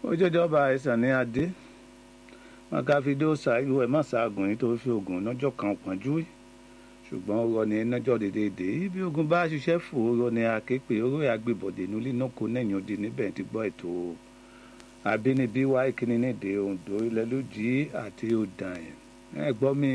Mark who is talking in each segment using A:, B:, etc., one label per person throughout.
A: ojújọba àìsàn ní adé makafidó ṣáájú ẹ má ṣaagùn yìí tó fi oògùn lọ́jọ́ kan pọ́njú ṣùgbọ́n ọ̀rọ̀ ni ẹnájọ́ dédédé bí ogun bá ṣiṣẹ́ fò ọ̀rọ̀ ni akéèpé ọ̀rọ̀ àgbébọ̀dé nílé náà kó nẹ̀yìn odi níbẹ̀ ti gbọ́ ètò àbínibí wá ìkíni nídìí Oǹdó ilẹ̀ lójì àti ọ̀dàn ẹ̀ gbọ́ mi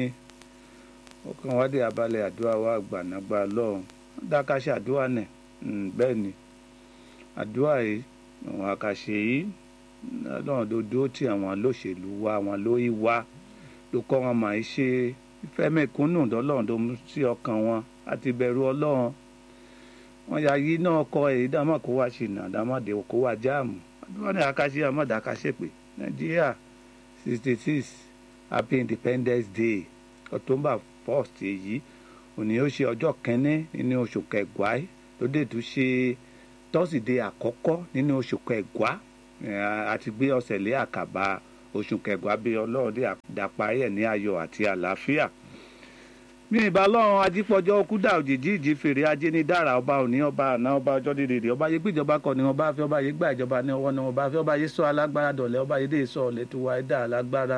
A: ọkàn wádìí abalẹ̀ àdúrà wa gbànágbà lọ́hùn dákàṣe àdúrà nẹ̀ bẹ́ẹ̀ ni àdúrà yìí àwọn àkàṣe yìí lọ́run tó dúró tí àwọn olóṣèlú wa àwọn lórí wa ló kọ́ wọn máa ń ṣe ìfẹ́ mẹ́kúnnù lọ́lọ́run tó mú sí ọkàn wọn àti bẹ̀rù ọlọ́run wọn yà yí náà kọ èyí dámọ̀ kó wá ṣìnà dámọ̀dé kó wá jáàmù àdúrà ní àkàṣe àmọ́dá àkàṣe pé nàìjíríà sixty six happy independence day october first èyí òní ó ṣe ọjọ́ kẹ́ni nínú oṣù kẹgbàá tó dé tó ṣe tọ́sídẹ̀ẹ́ àkọ́kọ́ nínú oṣù kẹgbàá àti gbé ọ̀sẹ̀ lé àkàbà oṣù kẹgbàá bí ọlọ́run dé àdàparí ẹ̀ ní ayọ̀ àti àlàáfíà mi ìbá lọ́run ajípọ̀jọ́ kúdà òjijì ìjì fèrè ajé ní dára ọba òní ọba àná ọba ọjọ́ dídìrì ọba yé gbìjọba kọ ni wọn bá fẹ́ ọba yé gbà ìjọba ní ọwọ́ ni wọn bá fẹ́ ọba yé sọ alágbára dọ̀lẹ́ ọba yé dé sọ ọ̀lẹ́ tó wáyé dá alágbára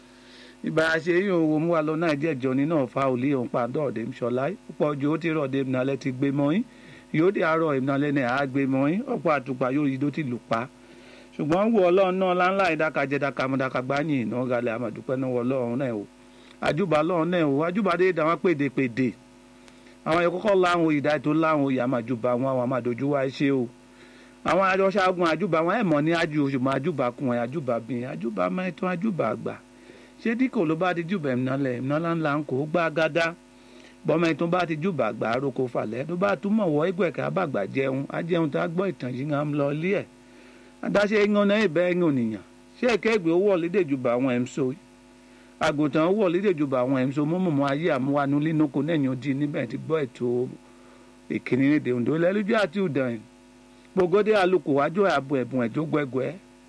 A: ìbá ṣe yín òwò mú wa lọ náà díẹ̀ jọ ní náà fa òlì òun pa dọ́ọ̀dẹ̀ ṣọlá púpọ̀ ju ó ti rọ̀ dé ìmìnalẹ́ ti gbé mọ́ yín yóò dé àárọ̀ ìmìnalẹ́ náà á gbé mọ́ yín ọ̀pọ̀ àtùpà yóò yí dó ti lù pa ṣùgbọ́n wo ọlọ́run náà láńlá ìdákajẹ dàkàmọ́dàkà gbáyìn iná galẹ̀ àmọ̀dúpẹ́ náà wọ ọlọ́run náà o àjùbà ọlọ́run náà o àjùbà dé dàwọn pèdèpèdè àwọn yẹn kọ́kọ́ láwọn ìdá tó láwọn òye àmàjùbà wọn àwọn àmàdójú wa ṣe o àwọn àjọṣàgùn àjùbà wọn ẹ̀ mọ̀ ní àjù ṣùgbọ́n àjùbà kùn ẹ̀ àjùbà bìn àjùbà mẹ́tọ́ àjùbà àgbà ṣé díkò ló bá ti jùbà ìmìnalẹ̀ ìmìnalẹ̀ ńlá ń kó gbá gádá bọ́mọ tó bá ti jùbà àgbà àròkọ falẹ̀ tó bá túmọ̀ wọ ẹgbẹ̀kẹ́ àbàgbà jẹun ajẹun tá a gbọ́ ìtàn yìí ń lọ ilé ẹ̀ adáṣe yan náà ìbẹ́ ẹ̀yìn ònìyàn ṣé ẹ̀kẹ́gbẹ́ owó ọ̀lédèjúbà àwọn ẹ̀mṣó àgùntàn owó ọ̀lédèjúbà àwọn ẹ̀mṣó mọ́mọ́mọ́ ayé àmúwánú línúkọ nẹ́yìn odi níbẹ̀ ti gbọ́ ètò ìkíni nídìí Oǹdó lẹ́lújọ́ àti ìdàn gbogbo àlùkò wájú àbò ẹ̀bùn ẹ̀jọ́ gbẹgbẹ́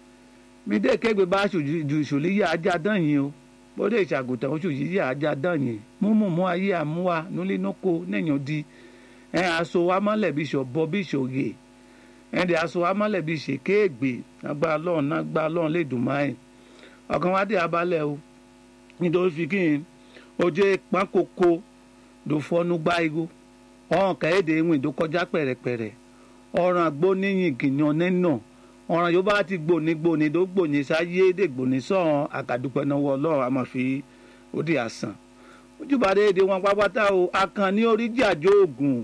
A: mi dé kẹ́gbẹ́ bá ju ìṣòlí yá ajá dán yìí o bóde ìṣàgùntàn oṣù yìí yá ajá dán yìí mọ́mọ́mọ́ ayé àmúwá nulínúkọ nẹ́yìn odi ẹ̀ aṣọ wa mọ́lẹ̀ bí ṣọ̀bọ bí ṣòye ẹnì aṣọ amálẹ̀ bíi ṣèkéègbè agbára lọ́run agbára lọ́run lè dùn máa ń ọkàn wá dé abalẹ̀ o nítorí fi kí n ojú pákókó ló fọ́nú gbá igbó ọ̀hún kẹ́hìndé ìwìn tó kọjá pẹ̀rẹ̀pẹ̀rẹ̀ ọ̀ràn agbóníyìn kìnìún nínà ọ̀ràn yóò bá ti gbòní gbòní tó gbòní sáyé dè gbòní sọ̀hún àkàdúpẹ́ náà wọ ọlọ́run a máa fi ó di àsàn ojúbàdé èdè wọn pápátá o akànní oríjì àjò ògùn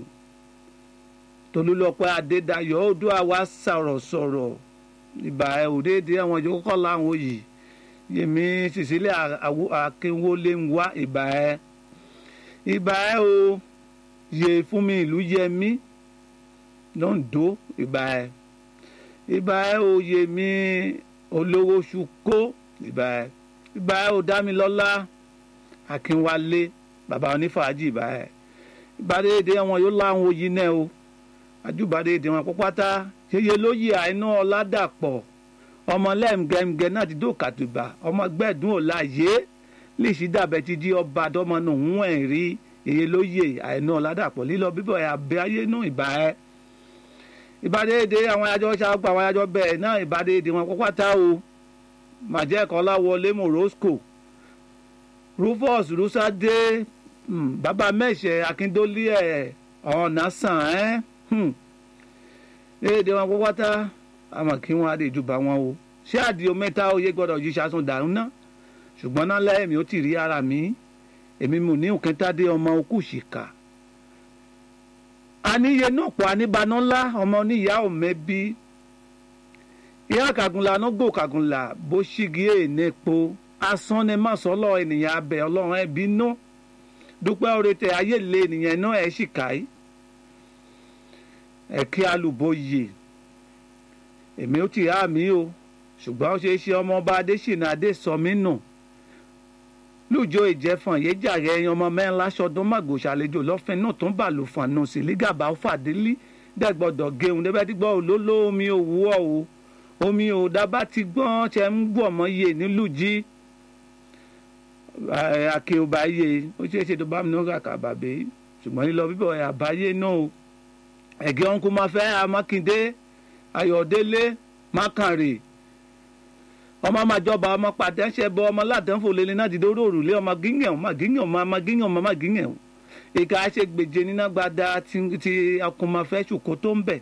A: tolúlọpẹ adédayọ̀ odò àwa sọ̀rọ̀ sọ̀rọ̀ ìbà ẹ òdèdè àwọn ìjọ kọkọ làwọn yìí yèmí cecilia akínwólé ń wá ìbà ẹ ìbà ẹ o yè fún mi ìlú yẹmí lọ́ńdó ìbà ẹ ìbà ẹ o yèmí olówó ṣùkó ìbà ẹ ìbà ẹ o dámilọ́lá akínwálé bàbá onífàájì ìbà ẹ ìbàdédé àwọn yóò láwọn òyìn náà o àjùbàdé èdè wọn pátá yeye lóye àìná ọ̀làdàpọ̀ ọmọ lẹ́mgẹ́mgẹ́ náà ti dókàtúbà ọmọ gbẹ̀dún ọ̀làyé lè ṣí dàbẹ̀ ti di ọba àdọ́mọ náà ń wẹ̀ rí yeye lóye àìná ọ̀làdàpọ̀ lílọ bíbọ̀ abẹ́ ayé náà ìbà ẹ́ ìbàdé èdè àwọn ayájọ́ ṣàgbà àwọn ayájọ́ bẹ́ẹ̀ náà ìbàdé èdè wọn pátá o màjẹ́ kọ́lá wọlé morosco rufus rusade bàbá mẹ́sẹ̀ akíndólé ẹ̀ ọ̀nà sàn ẹ́ èdè wọn pátá àmọ́ kí wọn adé ìjùbà wọn o ṣé àdìo mẹ́ta oyè gbọ́dọ̀ yí ṣaṣun dàrú ná ṣùgbọ́n náà lẹ́yìn ó ti rí ara mi èmi mò ní òkèntàdé ọmọ okú ṣìkà àníyé náà pọ̀ àníbaná ńlá ọmọ oníyàá òmẹ́bí ìyá kàgùnlà náà gbò kàgùnlà bó ṣígi èèpo asán ni má sọ́lọ́ ènìyàn abẹ ọlọ́run ẹbí nú dúpẹ́ oore ayé lé ènìyàn náà ẹ̀ ṣìkàí ẹ̀kí alùbọ̀yè èmi ó ti há mi o ṣùgbọ́n ó ṣeé ṣe ọmọọba adésínà adésọmínú lùjọ ìjẹfọn yéjà rẹ ẹyan ọmọ mẹ́rin láṣọdún màgò ṣàlejò lọ́fìn náà tó ń bà lù fún àná sí lígàbà ó fàdélí dẹ́gbọ́dọ̀ géun débẹ́ tí gbọ́ olóló omi òwúọ̀ o omi ò dábà ti gbọ́n ṣe ń gbọ́ ọmọ iye nílùú jí akéwòbá iye ó ṣeé ṣe tó bá mi ní kàkà bàbá ṣùgbọ́n lílọ bíbọ̀ àbáyé náà o ẹ̀gẹ́ ọ̀nkú máa fẹ́ amákindé ayọ̀délé mákànrè ọmọ máa jọba ọmọ pàtẹ́ńṣẹ́ bọ ọmọ ládánfò lélẹ̀ náà dìde orí òrùlé ọmọ gíngàn ọmọ gíngàn ọmọ ọmọ gíngàn ọmọ ọmọ gíngàn ìka ṣe gbèjè níná gbada ti ọkùnmọ̀fẹ́ ṣùkó tó ń bẹ̀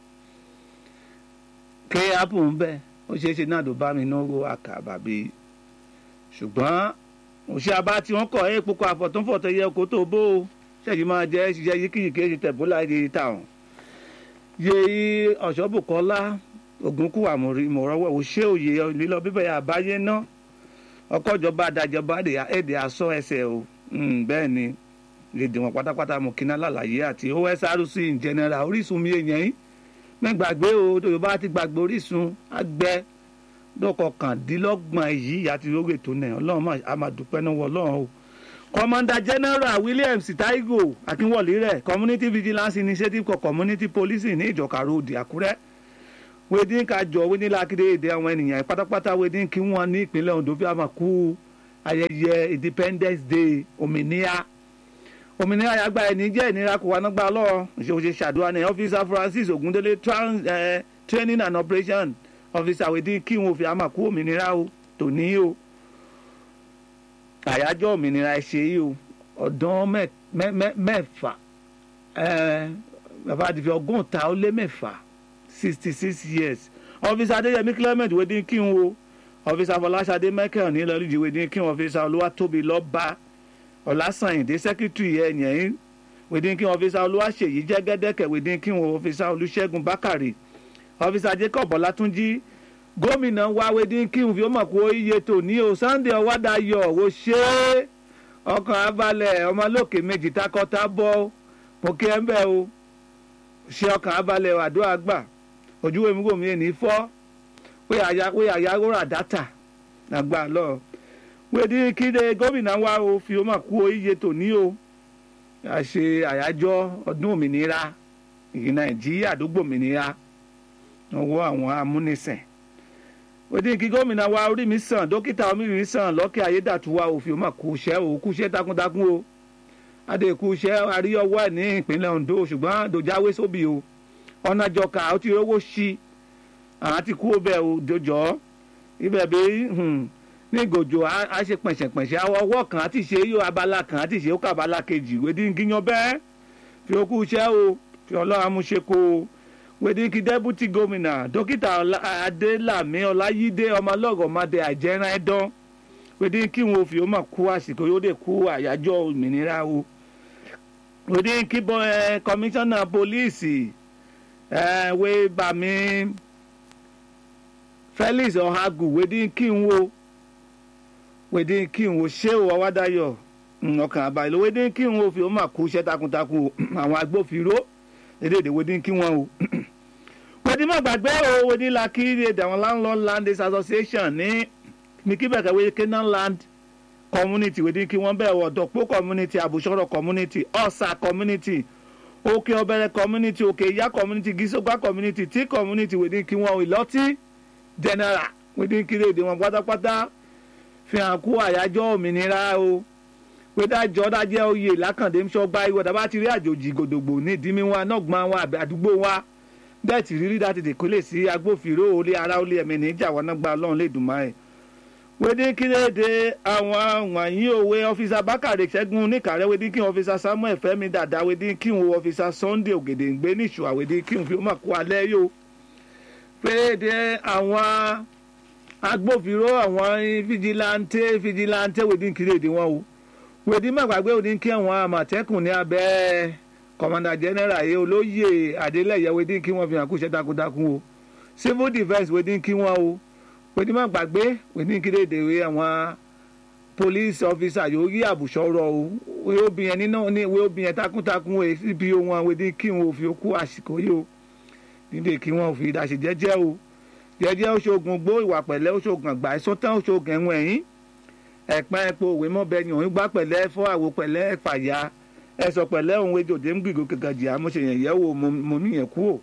A: ké ápù ń bẹ̀ ó ṣeé ṣe náà ló bá mi náwó àkàbà bíi ṣùgbọ́n òṣè abá tí wọ́n kọ̀ ẹ́ púpọ̀ àfọ̀túnfọ̀tọ̀ yẹ kó tó bó o ṣẹ́yìn máa jẹ́ ṣiṣẹ́ yíkìyíkì ṣe tẹ̀bó láyé táwọn. yé ọ̀ṣọ́bùkọ́lá ògúnkù àmọ̀rọ̀wọ̀ òṣè òye lílọ bíbẹ̀ àbáyé ná ọkọ̀jọba adájọba èdè asọ ẹsẹ̀ o bẹ́ẹ̀ ni lèdè wọn pátápátá mo kíná lálàyé àti osrc in general orísun mi èèyàn yín mẹ́gbàgbé o yorùbá ti gbàgbé orísun àgbẹ̀ dọ́kọ̀kàndínlọ́gbọ̀n yìí àti lórí ètò náà ọlọ́run a máa dúpẹ́ náà wọ ọlọ́run o. commander general williams taigo akínwọ̀lì rẹ̀ community vigilance initiative for community policing ní ìjọka road àkúrẹ́ wedin kájọ wedin lákìdé èdè àwọn ènìyàn pátápátá wedin kí wọ́n ní ìpínlẹ̀ ondo fi àmà kú ayẹyẹ independence day òmìnira òmìnira yàgbá ẹni jẹ́ ìnira kò wá nágbà lọ́wọ́ ìṣòwò ṣàdúrà ní officer francis ogundele training and operation ọfíìsì àwẹ̀dí kí wọn fi àmà kú òmìnira o tòní o àyájọ́ òmìnira ẹ ṣe yìí o ọ̀dán mẹ́fà bàbá àdìfẹ́ ọgọ́ta ó lé mẹ́fà sixty six years ọfíìsì adéyẹmí clement wẹ́dí kí wọn o ọfíìsì afọláṣadé michael nílọ́líjì wẹ́dí kí wọn ọfíìsì olúwatóbi lọ́ba ọ̀làsànyìndé sẹ́kítírì ẹ̀yìn wẹ́dí kí wọn ọfíìsì olúwaṣèyí jẹ́gẹ́dẹ́kẹ̀ wẹ́dí kí wọn ọfíìsì olúṣẹ́gun bákàrè ọfíìsà jacob ọlátúnjì gómìnà wáwé dín kí n fi mọ̀ kó iye tò ní o sunday ọwádàyọ̀ wò ṣe é ọkàn abalẹ̀ ọmọlókè méjì takọ́ta bọ́ mo kí ẹ ń bẹ̀ o ṣe ọkàn abalẹ̀ àdó àgbà ojú èmi kò mí èní fọ́ pé àyàwó rà dátà nàgbà lọ wé dín kí de gómìnà wa o fi mọ̀ kó iye tò ní o àṣe àyájọ́ ọdún òmìnira nàìjíríà àdúgbò òmìnira ọwọ́ àwọn amúnisìn òdì kí gómìnà wa orí mi sàn dókítà omi mi sàn lọ́kẹ́ ayédàtúwà òfin ọmọ kú iṣẹ́ o kú iṣẹ́ takuntakun o adé kú iṣẹ́ àríyọwọ́ ẹ̀ ní ìpínlẹ̀ ondo ṣùgbọ́n dòjáwé sóbì o ọ̀nà jọkà ó ti rówó sí àwọn ti kú ọbẹ̀ o dojọ́ ibẹ̀ bí ní gòjò á ṣe pẹ̀ṣẹ̀pẹ̀ṣẹ̀ ọwọ́ kan àti ṣe yóò abala kan àti ṣe ó kà abala kejì òdì kíyan bẹ́ẹ̀ fi ó kú iṣẹ́ o fi ọlọ́run amúṣe kó o wèdíkì dẹ́bùtì gómìnà dókítà adélàmí ọláyídé ọmọlọ́gọ̀mọdé àjẹrán ẹ̀dán wèdíkì wọn fi ọmọ kú àsìkò yóò dé kú àyájọ́ òmìnira o wèdíkì bọ ẹ kọmíṣánná pólíìsì ẹ wé bàmí felix ọ̀hagù wèdíkì wo wèdíkì wo ṣé o ọwádàyọ ọkàn àbáyọ wèdíkì wo fi ọmọ kú iṣẹ́ takuntakun àwọn agbófinró èdèdè wèdíkì wọn o wòdì má gbàgbé o wòdì la kí èdè àwọn landlord landers association ní ní kí bẹ̀rẹ̀ wé canaan land community wòdì kí wọ́n bẹ̀rẹ̀ ọ̀dọ̀pọ̀ community àbùsọ̀rọ̀ community ọ̀sà community òkè ọ̀bẹ̀rẹ̀ community òkè ìyá community gíṣọ́gbà community tí community wòdì kí wọ́n ìlọ́tí general wòdì kí èdè wọn pátápátá fi hàn kú àyájọ́ òmìnira o pédájọ́ dájẹ́ oyè lákàndé ńṣọ́gbà ìwọ̀dà bá ti rí àjòjì gòdògbò ní ìdímí wa nọ́gbọ́n wa àdúgbò wa dẹ́ẹ̀tì rírí láti dèkó lè sí agbófinró olé ara olé ẹ̀mí níjà wọn náà gba ọlọ́run lè dùn máa ẹ̀. wédí kílédé àwọn wọ̀nyí òwe ọ́fíìsà bákàrẹ̀ ṣẹ́gun níkàrẹ́ wédí kí ọ́fíìsà samuel fẹ́mi dàda wédí kí wọn ọ́fíìsà sunday ògèdèǹgbé níṣù àwédí kí wọn fi máa kó alẹ́ yó. péde àwọn agbófinró àwọn fìjìláńtẹ́ fìjìláńtẹ́ wédí kílédé wọn o wédí má gbàgbé wédí kí àwọn àmọ̀tẹ́kùn ní abẹ́ kọmọdà general yìí olóyè adélẹyẹ wedin kí wọn fi hàn kú iṣẹ́ takuntakun o civil defence wedin kí wọn o wedin má gbàgbé wedin kí lè dèrè àwọn police officer yóò rí àbùsọ̀rọ̀ o wé obìnrin nínú ní wé obìnrin takuntakun o cpo wọn wedin kí wọn ò fi kú àsìkò yìí o nílé kí wọn ò fi ìdásí jẹ́jẹ́ o jẹ́jẹ́ oṣoògùn gbó ìwà pẹ̀lẹ́ oṣoògùn àgbà ìsọtán oṣoògùn ẹ̀wọ̀n ẹ̀yìn ẹ̀pẹ́ epo òwe mọ́bẹ́ni òun gbá pẹ̀lẹ́ fọ́ àwo pẹ̀lẹ́ fàyà ẹsọ pẹ̀lẹ́ òun ejò dé ń gbìgò kẹkẹjì àmúṣe yẹn yẹ wo mo mí yẹn kú o.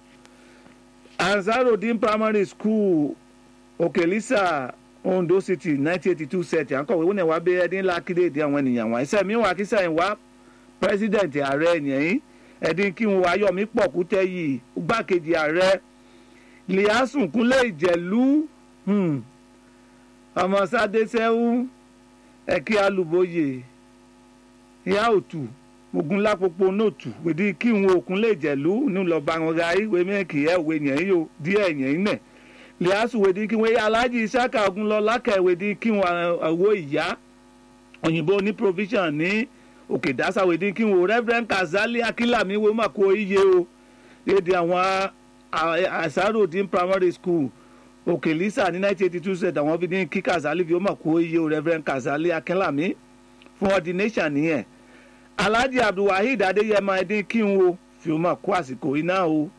A: ansarudin primary school okelisa ondo city nineteen eighty two set àǹkọ̀wé wọn wá bẹ ẹdín ńlá kílèdè àwọn ènìyàn wọn ẹsẹ̀ mi wà kí sẹ́yìn wá president ààrẹ yẹn ẹdín kí wọn ayọ̀mí pọ̀ kú tẹ́ yìí gbàkejì ààrẹ liasun kúnlẹ̀ ìjẹ̀lú ọmọ sáde sẹ́wú ẹ̀kí alùbọ̀yè ìyá òtù ogun lápòpọ̀ nóòtù wèdí kí n òkun lè jẹ̀lú ní lọ́ba wọn ra ìwé mẹ́kì ẹ̀ wé yẹn yóò díẹ̀ yẹn nẹ̀ lẹ́yàsù wèdí kí wọ́n aláàjì ìsáka ogun lọ lákẹ́ wèdí kí wọ́n àwọ̀ ìyá òyìnbó ní provision ní òkè dásà wèdí kí wọ́n reverend kazali akílàmí wo má kó iye o lédi àwọn àṣàròdín primary school òkè lisa ní nineteen eighty two ṣe àwọn fi ní kí kazali fi ó mà kó iye o reverend kazali akínlàmí fún ordination nìyẹn alhaji abdulwaheed adéyẹmọ ẹdín kí n wo fi ó mà kó àsìkò iná o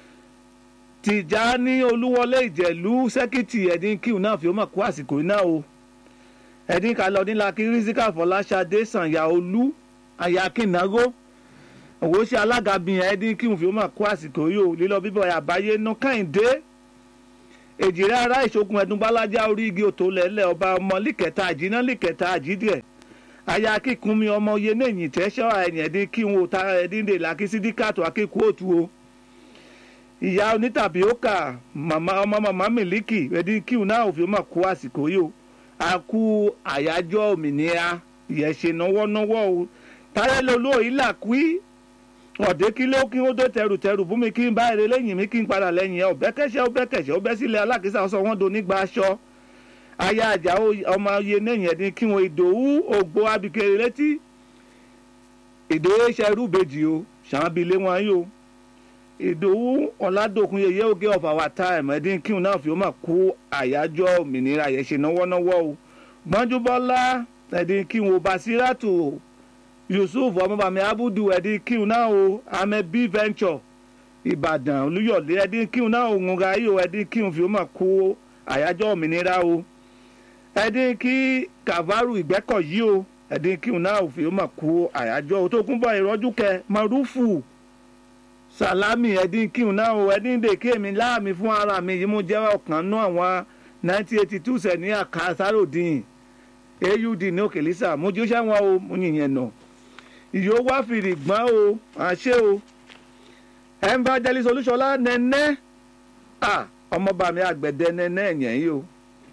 A: tìjà ní olúwọlé ìjẹ̀lú sẹ́kìtì ẹdín kí n náà fi ó mà kó àsìkò iná o ẹdín kalẹ̀ ọdínlá kí rizika fọláṣadé sànyà olú ayakínágó òwò ṣe alága bìyàn ẹdín kí n fi ó mà kó àsìkò yìí o lílọ bíbọ̀ àbáyé nú kẹ́hìndé èjìrẹ́ ara ìṣogun ẹ̀dùn bálájá orí igi òtò lẹ́lẹ̀ ọba ọmọ líkẹta àjínà líkẹta àjídìẹ̀ aya akíkunmi ọmọ oyè nẹ̀yìn tẹ́ṣọ́ ẹ̀yìn ẹ̀dín kí n wo ta ẹ̀dín dè lákì sídíkàtò akíkú òtù o ìyá onítàbíọ́kà màmá ọmọ màmá mílíkì ẹ̀dín kí n náà òfin mà kó àsìkò yìí o a kú àyájọ́ òmìnira ìyẹn ṣe náwọ́náwọ́ o táyẹ̀lẹ̀ olóòyìn là kúí ọ̀dẹ́ kí ló kí ó dé tẹrùtẹrù fún mi kí n bá èrè lẹ́yìn mi kí n padà lẹ́yìn ẹ̀ ọ̀bẹ́ kẹ́sẹ́ ọ̀bẹ́ kẹ̀sẹ́ ọ̀bẹ́ sílẹ̀ alákìísà ọ̀sán wọn do nígbà aṣọ aya àjà ọmọ oyè lẹ́yìn ẹ̀dín kí wọn ìdòwú ògbó abikere létí ìdòwú ṣẹrú bèjì o ṣàǹbilé wọn yóò ìdòwú ọ̀làdòkun yẹyẹ oge of our time ẹ̀dín kí wọn náà fi máa kú àyájọ́ òmìnira yẹn ṣe náwọ́náwọ́ o gbọ́njúbọ́lá ẹ̀dín kí wọn basiratu yusuf ọmọbàmí abudu ẹdín kíun náà o amẹ b venture ìbàdàn olúyọ̀lé ẹdín kíun náà o ńga yìí o ẹdín kíun fi ó mà kó àyájọ́ òmìnira o ẹdín kí kavaru ìgbẹ́kọ̀ yìí o ẹdín kíun náà o fi ó mà kó àyájọ́ o tó kún bọ̀ ìrọ́jú kẹ marufu salami ẹdín kíun náà o ẹdín dèké mi láàmì fún ara mi yìí mo jẹ́ ọ̀kan nú àwọn nineteen eighty two sẹ̀ ní àkàsáròdìn aud ní òkèlísà mo jí ó ṣẹ́wọ̀n o mo yìnyẹn nà. No ìyó wá fìrì gbọ́n o àṣẹ o evangelist olúṣọlá nẹ́nẹ́ ọmọọba mi àgbẹ̀dẹ nẹ́nẹ́ ẹ̀yẹ̀ yìí o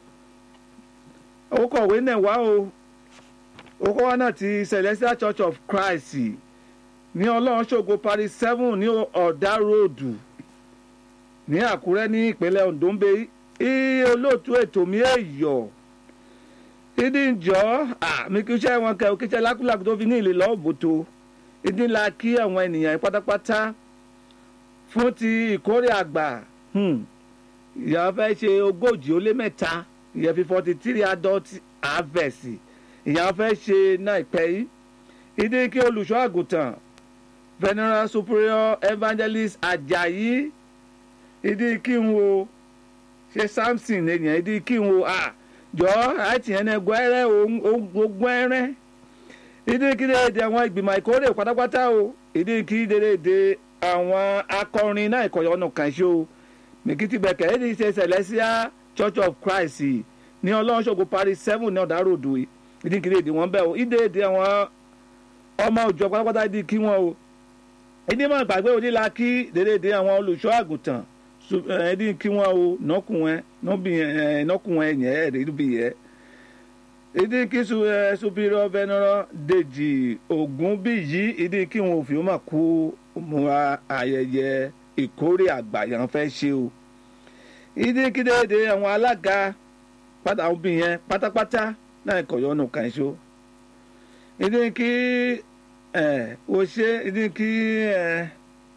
A: ó kọ̀wé náà wá o ó kọ́ wá náà ti celestial church of christ ní ọlọ́run ṣògo paris seven ní ọ̀dà ròdù ní àkúrẹ́ ní ìpínlẹ̀ ondo ń bẹ iye olóòtú ètò mi èèyọ̀ ìdí ìjọ àmì kí iṣẹ́ wọn kẹ́ òkè iṣẹ́ lákúlàkú tó fi ní ìlè lọ́wọ́ bòtò ìdí ńlá kí àwọn ènìyàn pátápátá fún ti ìkórè àgbà ìyá fẹ́ ṣe ogójì ó lé mẹ́ta ìyẹn fi forty three adult harvest ìyá fẹ́ ṣe náà ìpẹ́ yìí ìdí kí olùṣọ́ àgùntàn veneral superior evangelist ajayi ìdí kí n wo ṣe samson ènìyàn ìdí kí n wo ah jọ àti ẹnẹ gbẹrẹ ogun ẹrẹ ìdíkìdé èdè àwọn ìgbìmọ̀ ìkórè pátápátá o ìdíkìdé èdè àwọn akọrin náà ìkọ̀yọ̀ ọ̀nà kan ṣó mèkìtì bẹ̀kẹ̀ èdè ṣe celestial church of christ ní ọlọ́runṣogun paris seven ní ọ̀dà ròdù ìdíkìdé èdè wọn bẹ́ẹ̀ o ìdè èdè àwọn ọmọ òjò pátápátá ìdí kí wọn o ìdí mọ̀ gbàgbé onílà kí dédé àwọn olùṣọ́ àgùntàn ẹdín kí wọn o nọkùnrin nọbìyẹn nọkùnrin yẹn ẹdí bí yẹ ìdí kí superior veneral dèjì ògún bí yìí ìdí kí wọn òfin máa kú múra ayẹyẹ ìkórè àgbàyàn fẹ́ ṣe o ìdí kí déédé àwọn alága pátá obìnrin pátápátá náà kọ̀yọ́ ọ̀nà kan ṣó ìdí kí ẹ o ṣe ìdí kí ẹ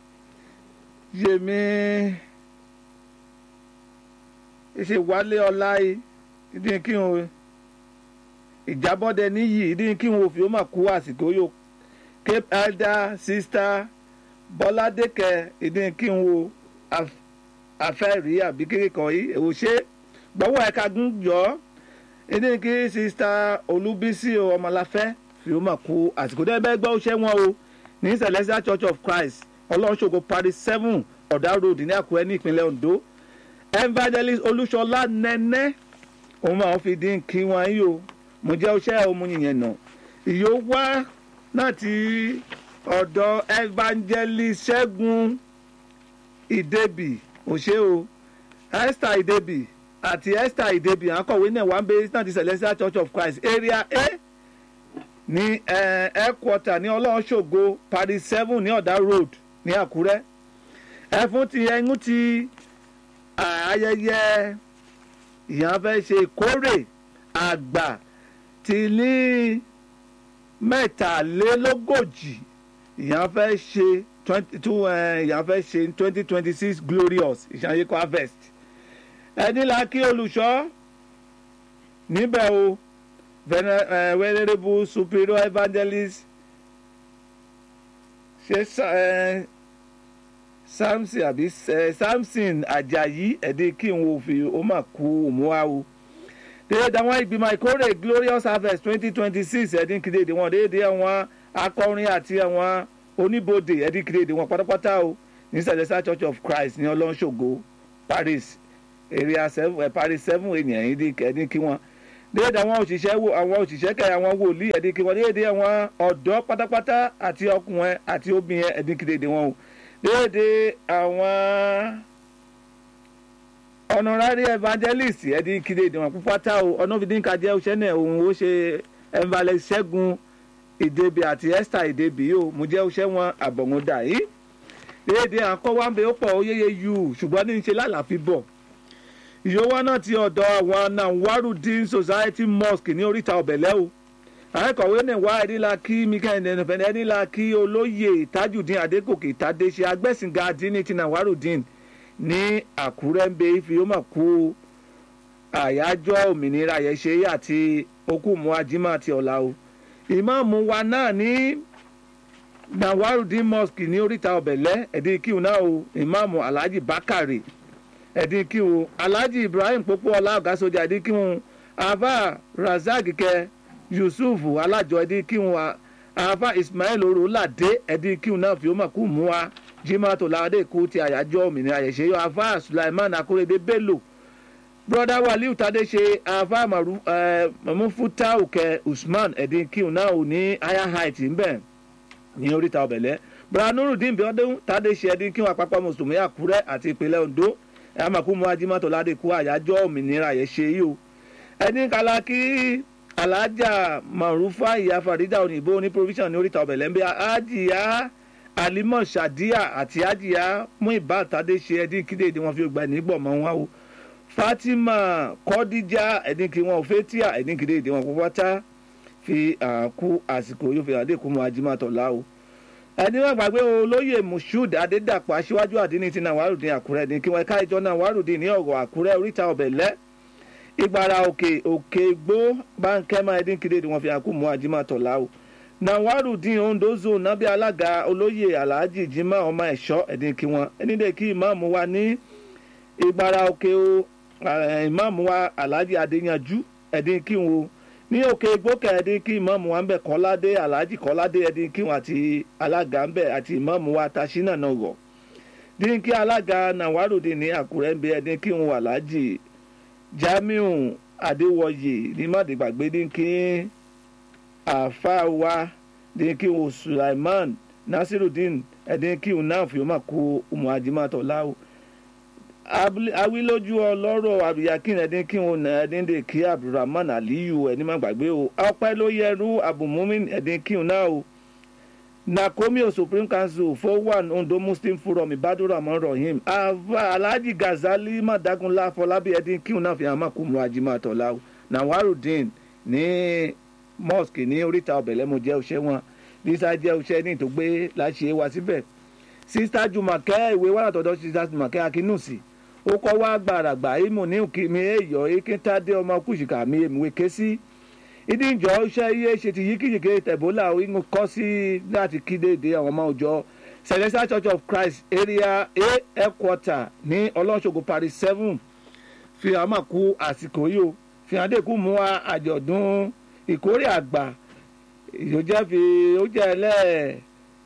A: yèmí ṣe wálé ọlá yìí ìdí kí n ìjábọ́dẹ níyì ìdí kí n ò fi ó mà kú àsìkò yóò cape elder sister bọ́ládékẹ́ ìdí kí n wo afẹ́rí àbí kékeré kan yìí èwo ṣe gbọ́wọ́ ẹ̀ka gún yọ ìdí kí sister olúbísí ọmọláfẹ́ fi ó mà kú àsìkò dẹ́gbẹ́ gbọ́ ṣẹ́ wọn o ní celestial church of christ ọlọ́ṣogo paris seven ọ̀dà road ní àkúrẹ́ ní ìpínlẹ̀ ondo evangelist olúṣọlá nẹ́nẹ́ òun máa fi dín kí wọn yìí o mo jẹ́ ọṣẹ́ ọmọ yìnyẹn nà ìyó wá náà ti ọ̀dọ̀ evangelist ṣẹ́gun ìdẹ́bì òṣè o esther ìdẹ́bì àti esther ìdèbí àkọ̀wé náà wà ń bẹ eastern celestial church of christ area a ní headquarter ní ọlọ́ọ̀ṣọ́gbó paris seven ní ọ̀dà road ní àkúrẹ́ ẹfun ti ẹnu ti ayẹyẹ ìyàn fẹ́ ṣe ìkórè àgbà ti ní mẹ́tàlélógójì ìyàn fẹ́ ṣe twenty two ìyàn fẹ́ ṣe twenty twenty six glorious ìṣàyẹ̀kọ́ harvest ẹni la kí olùṣọ́ níbẹ̀ o venerable superior evangelist ṣe samson àbí samson ajayi ẹ̀dí kí n wo fi ó mà kú òmùwà o déédéé àwọn ìgbìmọ̀ ìkórè glorious harvest twenty twenty six ẹ̀dín kìdéèdè wọn déédéé àwọn akọrin àti àwọn oníbodè ẹ̀dín kìdéèdè wọn pátápátá o ní celestial church of christ ní ọlọ́nṣogo paris area seven paris seven ènìyàn ẹ̀dín kí wọn déédéé àwọn òṣìṣẹ́ wo àwọn òṣìṣẹ́ kẹ àwọn wòlíì ẹ̀dín kí wọn déédéé àwọn ọ̀dọ́ pátápátá àti ọkùnrin àti obìnrin ẹ̀dín kìdéèdè wọn o déédéé àwọn honorary evangelist ẹ̀dín kìdéèdè wọn púpátá o ọ̀nàfídínkà jẹ́ òṣẹ́ náà òun ó ṣe evangelist ṣẹ́gun ìdèbí àti esther ìdèbí o mo jẹ́ òṣẹ́ wọn àbọ̀ngúndà yìí déédéé àkọ́wáńbẹ ó pọ̀ ó yéye yù ṣùgbọ́n ní í ṣe lálàáfíà bọ̀ ìyówó náà ti ọ̀dọ̀ àwọn nawarudin society mosque ní oríta ọ̀bẹ̀lẹ́ o akọ̀wé ní wá ẹ̀dínlá kí mikael nẹnufẹ̀ni ẹ̀dínlá kí olóyè tajudeen adégòkè tadéṣe agbẹ́sìngá dínní ti nawarudin ní àkúrẹ́ ń bẹ ife ó mà kú àyájọ́ òmìnira àyẹ̀ṣe àti okùnmọ́ ajímọ̀ àti ọ̀la o ìmáàmù wa náà ní nawarudin mosque ní oríta ọ̀bẹ̀lẹ́ ẹ̀dínkìú náà o ìmáàmù alhaji bakare ẹ̀dínkìú alhaji ibrahim pópó ọlá ọ̀gá sójà ẹ̀dínkìú ava razak kẹ yusuf alájọ ẹ̀dínkìú ava ismail orolade ẹ̀dínkìú náà fi ó mà kú mú wa jimá tó láadé kú ti àyájọ́ òmìnira àyẹ̀ṣe yọ ava sulaiman akorede bello broda waliu tadese ava mamufuta òkè usman ẹ̀dínkìú náà ò ní higher height ńbẹ̀ ní oríta ọ̀bẹ̀lẹ́ broda nurudin biodun tadese ẹ̀dínkìú àpapọ̀ mùsùlùmí àkúrẹ́ àti ìpínlẹ̀ ondo amakumu ajimato ládé kú àyájọ́ òmìnira àyẹ̀ṣe yìí o ẹni kala kí alájà marufa ìyá farida òyìnbó ní provision ní oríta ọ̀bẹ̀lẹ́ ń bẹ ajiya alimọ sadiya àti ajiya mú ìbá tadé ṣe ẹdín kíndéèdè wọn fi gbà nígbọ̀ mọ́ wọn o fatima kọ́díjà ẹdín kí wọn ò fẹ́ tíà ẹdín kíndéèdè wọn pátá fi àkú àsìkò yóò fi àdé kú mọ́ ajimato lá o ẹni wọn gbàgbé olóyè moshood adédàpọ̀ aṣíwájú àdínní ti nàwárùdín àkúrẹ́ ní kí wọ́n ká ìjọ nàwárùdín ní ọ̀rọ̀ àkúrẹ́ oríta ọ̀bẹ̀lẹ́ ìgbàrà òkè òkè gbó báńkẹ́mà ẹ̀dínkìdé ni wọ́n fi àkú mú ajímọ̀tọ̀ láwù nàwárùdín ondo zone nábì alága olóyè alhaji jimá ọmọ ẹ̀ṣọ́ ẹ̀dínkì wọn ẹnìdẹ́ kí ìmáàmù wa ní ìgbàrà òkè ìmáàmù wa alhaji adéyanjú ẹ̀dínkì wọn ní òkè gbókè ẹdín kí ìmọ̀mù wa ń bẹ̀ kọ́ládé aláàjì kọ́ládé ẹdín kí wọn àti alága ń bẹ̀ àti ìmọ̀mù wa tashina náà rọ̀ dín kí alága nàwáròdì ní àkúrẹ́ ń bẹ ẹdín kí wọn aláàjì jamiu adéwọyè ní mọ̀dìgbàgbé dín kí àfa wa dín kí wọn sulaiman nasirudin ẹdín kí wọn náà fi wọn kó umu ajimatọ̀ láwù awilójú ọlọ́rọ̀ àbíyákìn ẹ̀dín kí wọn nà ẹ̀dín dè kí abdulrahman aliyu ẹni má gbàgbé o ọpẹ́ ló yẹrú abumumin ẹ̀dín kí wọn náà o nakomi o supreme council fowan ondo muslim forum ibadurahman rahim ava alhaji gazali madagunla fọlábí ẹ̀dín kí wọn náà fi hàn má kú mu ajima tọ́lá o nawarudin ní mosque ní oríta ọ̀bẹ̀lẹ́mu jẹ́ òṣẹ́ wọn lisa jẹ́ òṣẹ́ ní ìtògbé láṣẹ wá síbẹ̀ sista jumakẹ́ ìwé wàrà tọ́dọ̀ sista jumakẹ́ akínúsì ó kọ́ wá gbàràgbà ìmù ní òkèmí èèyàn ekintade ọmọ kùsìkà mi èmùwé ké sí ìdíjọ iṣẹ́ iye ṣe ti yíkìyíkì tẹ̀bólà ìmú kọ́ sí láti kídéédé àwọn ọmọ òjọ celestial church of christ area a headquarter ní ọlọ́ṣogbo paris seven fi àmà kú àsìkò yìí o fi hàn dé kú mú àjọ̀dún ìkórè àgbà ìyójẹ́ fi ó jẹ́ ẹlẹ́ẹ̀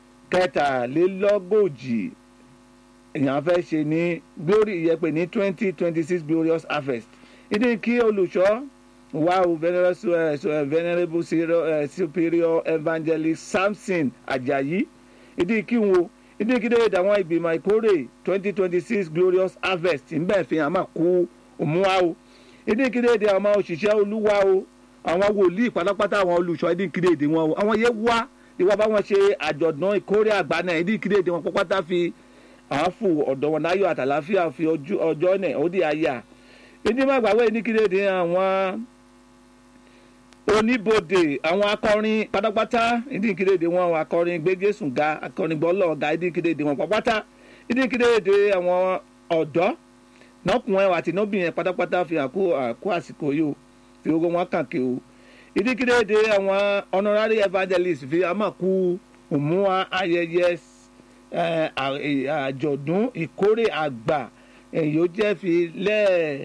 A: kẹtàlélọ́gọ́jì èèyàn fẹ́ ṣe ní glory ìyẹ́pẹ̀ ní twenty twenty six glorious harvest ìdí kí olùṣọ́ wa o venerable superior evangelist samson ajayi ìdí kí n wo ìdí kí déédéé àwọn ìgbìmọ̀ ìkórè twenty twenty six glorious harvest ń bẹ̀ fi hàn máa kú òmùwà o ìdínkìdéèdè àwọn òṣìṣẹ́ olúwa o àwọn wòlíì pátápátá àwọn olùṣọ́ ìdínkìdéèdè wọn o àwọn yẹn wá ìwà bá wọn ṣe àjọ̀dún ìkórè àgbà náà ìdínkìdéèdè wọn pápátá fi àáfù ọ̀dọ̀ wọn láyọ̀ àtàláfíà fi ọjọ́ náà ó di àyà ìdí má gbàgbé ìdínkìdéèdè àwọn oníbodè àwọn akọrin pátápátá ìdínkìdéèdè wọn àwọn akọrin gbégésùn ga akọrin gbọ́lọ̀ ga ìdínkìdéèdè wọn pátápátá ìdínkìdéèdè àwọn ọ̀dọ́ nọkùnrin àti nọbìnrin pátápátá fi àkó àkó àsìkò yìí o fi owó wọn kàn kí o ìdíkìdéédé àwọn honorary evangelist fi àmàkù òmùwà ayẹyẹ àjọ̀dún ìkórè àgbà èyí ó jẹ́ fi lẹ́ẹ̀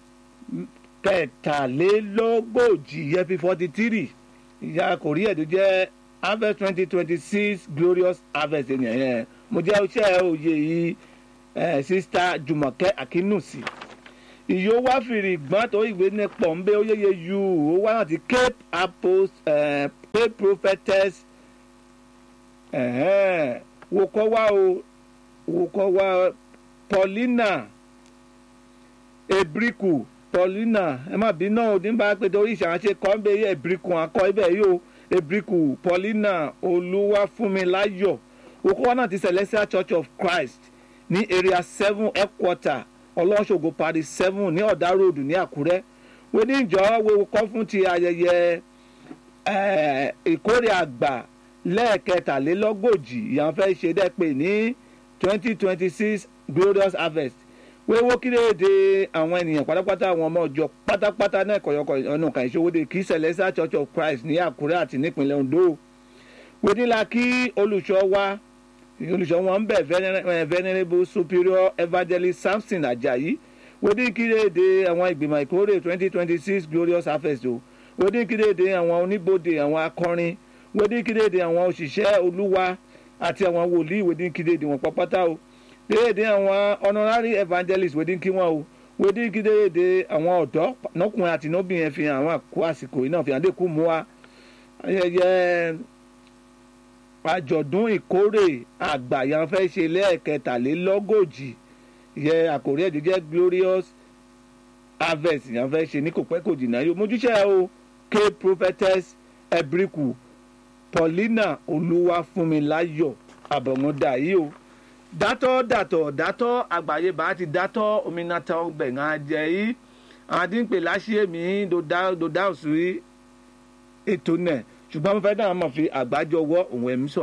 A: kẹtàlélógójì yẹ fi forty three ìyá kòrí ẹ̀ tó jẹ́ harvest twenty twenty six glorious harvest yẹn mo jẹ́ iṣẹ́ òye yìí eh, sista jùmọ̀kẹ́ akínúsì ìyó wá fìrì gbọ́n tó ìwé ní pọ̀nbé ó yéye yu ó wá láti cape apost eh, cape prophetess eh, wò kọ́ wá o wò kọ́ wá paulina ebriku paulina ẹ má bí náà òdì bá pé torí ìṣàǹṣe kọ́ ń bẹ yẹ ebriku akọ ibẹ̀ yìí o ebriku paulina olúwàfúnmiláyọ̀ wò kọ́ wá náà ti celestial church of christ ní area seven headquarter ọlọ́ṣogbo paris seven ní ọ̀dà road ní àkúrẹ́ wọ́n ní ìjọ wo kọ́ fún ti ayẹyẹ ìkórè àgbà lẹ́ẹ̀kẹtàlélọ́gọ́jì ìyàn fẹ́ ṣe dẹ́pẹ́ ní twenty twenty six glorious harvest wéwó kíréde àwọn ènìyàn pátápátá àwọn ọmọ ọjọ́ pátápátá náà kọ̀yọ̀kọ̀ ọ̀nà kan ìṣòwòde kí celestial church of christ ní àkúrẹ́ àti nípínlẹ̀ ondo wọ́n ní la kí olùṣọ́ wa olùṣọ́ wọn ń bẹ̀ venerable superior evangelist samson ajayi wodínkìrèdè àwọn ìgbìmọ̀ ìkórè twenty twenty six glorious harvest o wodínkìrèdè àwọn oníbodè àwọn akọrin wodínkìrèdè àwọn òṣìṣẹ́ olúwa àti àwọn wòlíì wodínkìrèdè wọn pọ́pátá o déédéé àwọn honorary evangelist wodínkì wọn o wodínkìrèdè àwọn ọ̀dọ́ nọkùnrin àti nọbìnrin fi hàn àwọn àkó àsìkò iná fi hàn dé kú mú wa ayẹyẹ àjọ̀dún ìkórè àgbà yẹn fẹ́ ṣe lẹ́ẹ̀kẹtàlélọ́gọ́jì yẹ àkòrí ẹ̀dí jẹ́ glorious harvest yẹn fẹ́ ṣe ní kò pẹ́ kò jìnnà yóò mójúṣe o k prophetess ebriku paulina olúwafúnmiláyọ̀ àbọ̀mọ́dá yìí o dátọ́ dàtọ̀ dátọ́ àgbáyé bá ti dátọ́ ominata gbẹ̀ngàn jẹ́ yìí àwọn àdínpè láṣìí mi dòdà òsì ètò náà ṣùgbọ́n mo fẹ́ dáhùn mọ̀ fi àgbájọ wọ́ òun ẹ̀mí sọ